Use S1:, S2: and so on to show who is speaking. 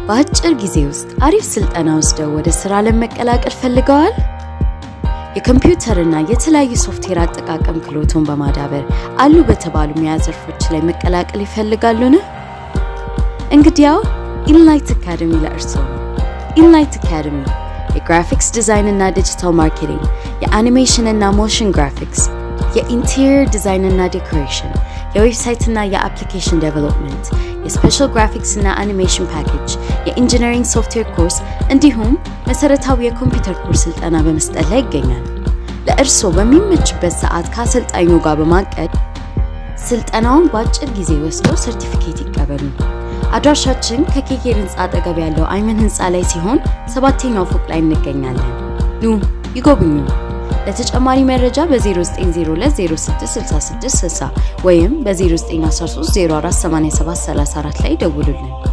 S1: በአጭር ጊዜ ውስጥ አሪፍ ስልጠና ወስደው ወደ ስራ ለመቀላቀል ፈልገዋል? የኮምፒውተርና የተለያዩ ሶፍትዌር አጠቃቀም ክህሎቶን በማዳበር አሉ በተባሉ ሙያ ዘርፎች ላይ መቀላቀል ይፈልጋሉን? እንግዲያው ኢንላይት አካደሚ ለእርስዎ ነው። ኢንላይት አካደሚ የግራፊክስ ዲዛይን እና ዲጂታል ማርኬቲንግ፣ የአኒሜሽን እና ሞሽን ግራፊክስ፣ የኢንቴሪየር ዲዛይን እና ዴኮሬሽን፣ የዌብሳይት እና የአፕሊኬሽን ዴቨሎፕመንት፣ የስፔሻል ግራፊክስ እና አኒሜሽን ፓኬጅ፣ የኢንጂነሪንግ ሶፍትዌር ኮርስ እንዲሁም መሰረታዊ የኮምፒውተር ኮርስ ስልጠና በመስጠት ላይ ይገኛል። ለእርስዎ በሚመችበት ሰዓት ከአሰልጣኙ ጋር በማቀድ ስልጠናውን በአጭር ጊዜ ወስደው ሰርቲፊኬት ይቀበሉ። አድራሻችን ከኬኬር ህንፃ አጠገብ ያለው አይመን ህንፃ ላይ ሲሆን ሰባተኛው ፎቅ ላይ እንገኛለን። ኑ ይጎብኙ። ለተጨማሪ መረጃ በ0902066660 ወይም በ0913 048734 ላይ ደውሉልን።